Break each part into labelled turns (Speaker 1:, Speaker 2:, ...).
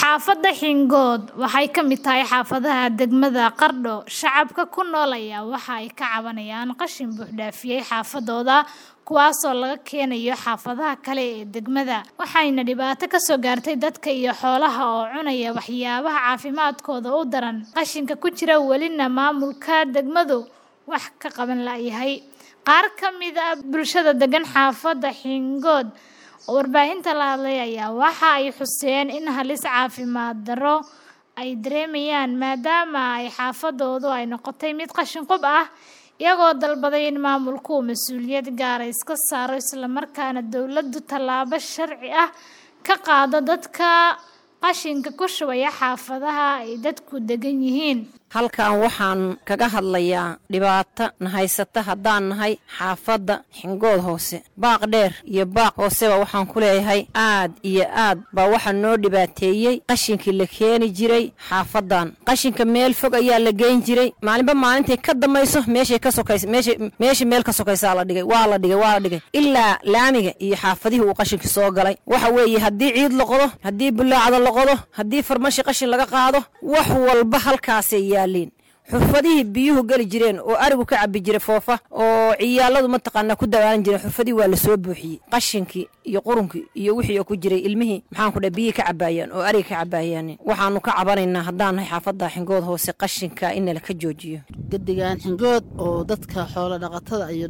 Speaker 1: Xaafadda Xingood waxay ka mid tahay xaafadaha degmada Qardho. Shacabka ku nool ayaa waxa ay ka cabanayaan qashin buux dhaafiyay xaafadooda kuwaasoo laga keenayo xaafadaha kale ee degmada, waxayna dhibaato ka soo gaartay dadka iyo xoolaha oo cunaya waxyaabaha caafimaadkooda u daran. Qashinka ku jira welina maamulka degmadu wax ka qaban laayahay. Qaar ka mid ah bulshada degan xaafadda Xingood oo warbaahinta la hadlay ayaa waxa ay xuseen in halis caafimaad darro ay dareemayaan maadaama ay xaafadoodu ay noqotay mid qashin qub ah, iyagoo dalbaday in maamulku uu mas'uuliyad gaar ah iska saaro isla markaana dowladdu tallaabo sharci ah ka qaado dadka qashinka ku shubaya xaafadaha ay dadku degan yihiin.
Speaker 2: halkan waxaan kaga hadlayaa dhibaato na haysata haddaan nahay xaafadda xingood hoose baaq dheer iyo baaq hooseba waxaan ku leeyahay aad iyo aad baa waxaa noo dhibaateeyey qashinkii la keeni jiray xaafaddan qashinka meel fog ayaa la geyn jiray maalinba maalintay ka dambayso meeshay ka sokays meesha meesha meel ka sokaysaa la dhigay waa la dhigay waa la dhigay ilaa laamiga iyo xaafadihii uu qashinka soo galay waxa weeye haddii ciid la qodo haddii bulaacda la qodo haddii farmashi qashin laga qaado wax walba halkaasay yaaliin xurfadihii biyuhu geli jireen oo arigu ka cabi jiray foofa oo ciyaaladu mataqaanaa ku dawaalan jireen xurfadii waa lasoo buuxiyey qashinkii iyo qurunkii iyo wixii oo ku jiray ilmihii maxaan ku dhahay biyihii ka cabaayaan oo ariga ka cabaayaan waxaanu ka cabanaynaa haddaan nahay xaafadda xingood hoose qashinka in nala ka joojiyo
Speaker 3: gedigaan xingood oo dadka xoolo dhaqatada iyo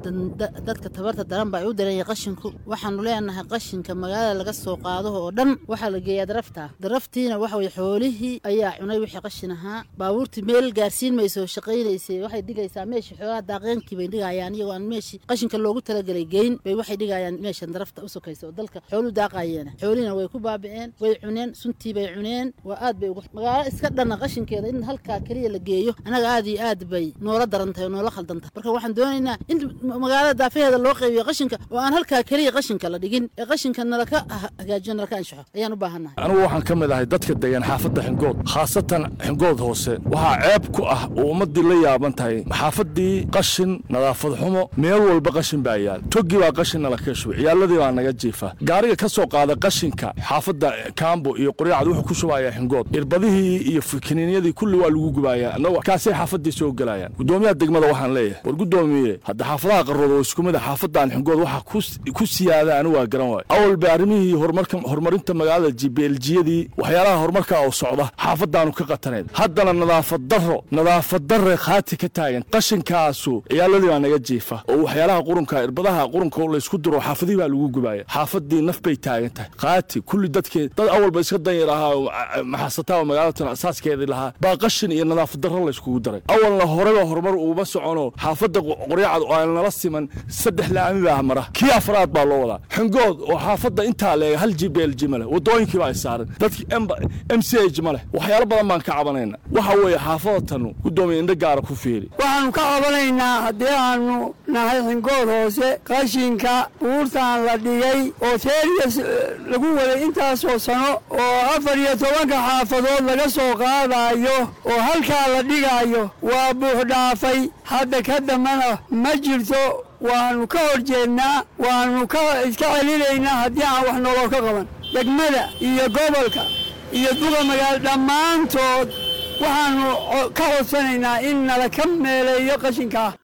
Speaker 3: dadka tabarta daranba ay u daranyay qashinku waxaanu leenahay qashinka magaalada laga soo qaado oo dhan waxaa la geeyaa darafta daraftiina waxa weye xoolihii ayaa cunay wixii qashin ahaa baabuurtii meel gaarsiin mayso shaqaynaysay waxay dhigaysaa meeshii xoolaha daaqeenkii bay dhigayaan iyagoo aan meeshii qashinka loogu talagelay geyn bay waxay dhigayaan meeshan darafta u sokaysa oo dalka xooluhu daaqayeena xoolihina way ku baabi'een way cuneen suntii bay cuneen waa aad bay ugu magaalo iska dhanna qashinkeeda in halkaa keliya la geeyo annaga aad iyo aad bay noola daran tahay oo noola khaldan tahay marka waxaan doonaynaa in magaalada daafaheeda loo qaybiyo qashinka oo aan halkaa keliya qashinka la dhigin ee qashinka nalaka hagaajiyo nalaka anshaxo ayaan u baahannahay
Speaker 4: anigu waxaan ka mid ahay dadka degan xaafadda xingood khaasatan xingood hoose waxaa ceeb ku ah oo ummaddii la yaaban tahay xaafaddii qashin nadaafad xumo meel walba qashin baa yaal toggii baa qashin nala ka shubay ciyaaladii baa naga jiifa gaariga ka soo qaada qashinka xaafadda kaambo iyo qoryacad wuxuu ku shubayaa xingood irbadihii iyo kiniinyadii kulli waa lagu gubayaa annagu kaasay xaafaddii soo gelayaan guddoomiyaha degmada waxaan leeyahay war guddoomiye hadda xaafadaha qarrood oo isku mid a xaafaddan xingood waxa ku siyaada anigu waa garan waayo awal bay arrimihii horumarka horumarinta magaalada jibeeljiyadii waxyaalaha horumarka oo socda xaafaddaanu ka qataneed haddana nadaafad darro nadaafad darre khaati ka taagan qashinkaasu ciyaaladii baa naga jiifa oo waxyaalaha qurunka irbadaha qurunka oo laysku diro xaafadihii baa lagu gubaya xaafadii naf bay taagan tahay khaati kulli dadkee dad awalba iska danyar ahaa oo maxasataa oo magaalatan asaaskeedii lahaa baa qashin iyo nadaafad darro layskugu daray awalna horeba horumar uuma socono xaafadda qoryacad oo aan nala siman saddex laami baa mara kii afraad baa loo wadaa xingood oo xaafadda intaa leega hal jblg ma leh wadooyinkii baa saaran dadkii m c h ma leh waxyaalo badan baan ka cabanayna waxa weeye xaafadatan gudoomiya indho gaara ku fiiri
Speaker 5: waxaannu ka cabanaynaa haddii aanu nahay xingood hoose qashinka buurtaan la dhigay oo teeriyas lagu waday intaasoo sano oo afar iyo tobanka xaafadood laga soo qaadaayo oo halkaa la dhigaayo waa buuxdhaafay hadda ka dambana ma jirto waannu ka hor jeednaa waannu ka iska celinaynaa haddii aan wax noloo ka qaban degmada iyo gobolka iyo duga magaalo dhammaantood waxaannu ka codsanaynaa in nala ka meeleeyo qashinkaa